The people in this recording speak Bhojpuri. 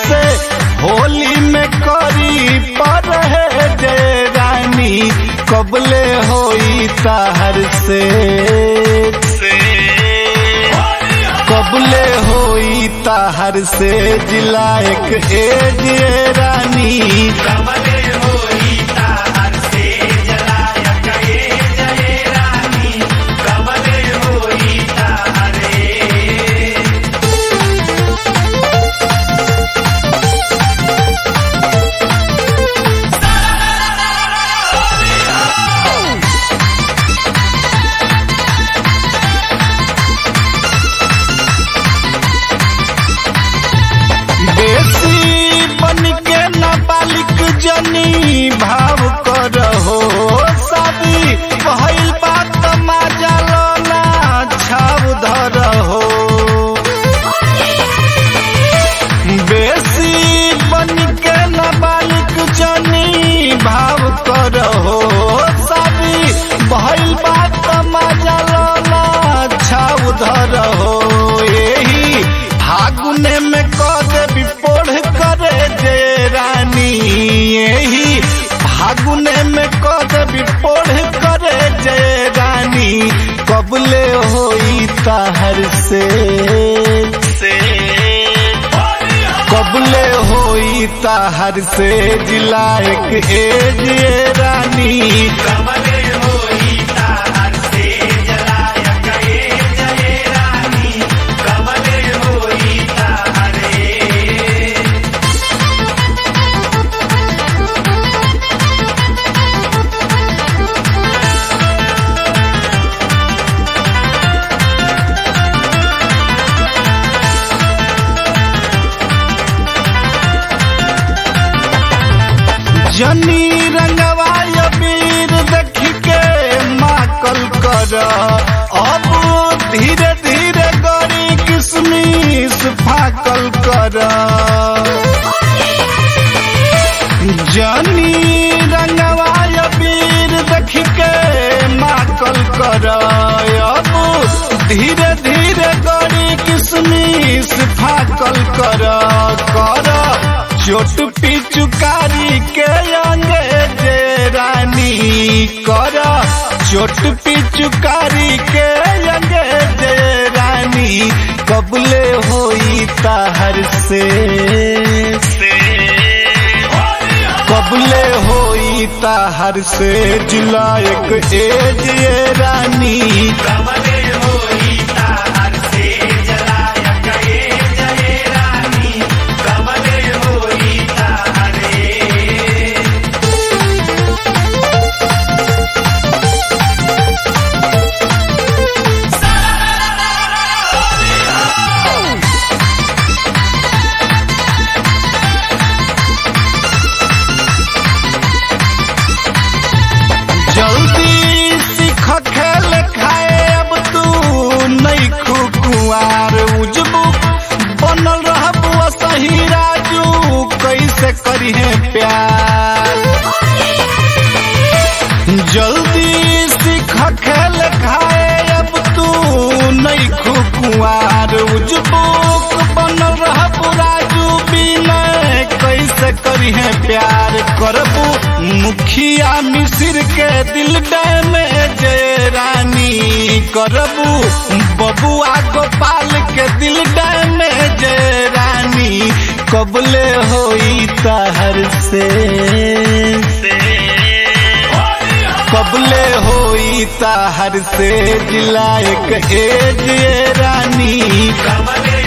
कैसे होली में करी पर है जे रानी कबले होई ताहर से कबले होई ताहर से जिला एक एज ये रानी कमले होई ताहर से जलायक ए जय रानी कमले होई ताहरे बेसी बन के नाबालिग जनी भाव करहो शादी भइल बात माजा लोना छाव धरहो बेसी बन के नाबालिग जनी भाव करहो शादी भइल बात माजा लोना छाव धरहो एही फागुने में कद विपोढ़ करे जे रानी यही फागुने में कद विपोढ़ करे जे रानी कबले होई ताहर से कबले होई ताहर से जिला एक एज ये रानी कमले होई ताहर से जलायक ए जय रानी कमले होई ताहरे जनी रंगवाय वीर देख के माकल कर अब धीरे धीरे गरी किसमिस फाकल कर जनी रंगवाय वीर देख के माकल कर अब धीरे धीरे गरी किसमिस फाकल कर कर चोट पिचुकारी के अंगे जे रानी कर चोट पिचुकारी के अंगे जे रानी कबले होई ताहर से कबले होई ताहर से जिला एक एज ये रानी कमले होई ताहर से जलायक ए जय रानी कमले होई ताहरे जल्दी सीख खेल खाए अब तू नहीं खुकुआर उजबू बनल रहबू सही राजू कैसे करिहे प्यार जल्दी सीख खेल खाए अब तू नहीं खुकुआर उजबू बनल रहबू राजू बिनय कैसे करिहे प्यार करबू मुखिया मिसिर के दिल में जय रानी करबू बबुआ गोपाल के दिल में जय रानी कबले होई ताहर से कबले होई ताहर से जिला एक एज ये रानी कमले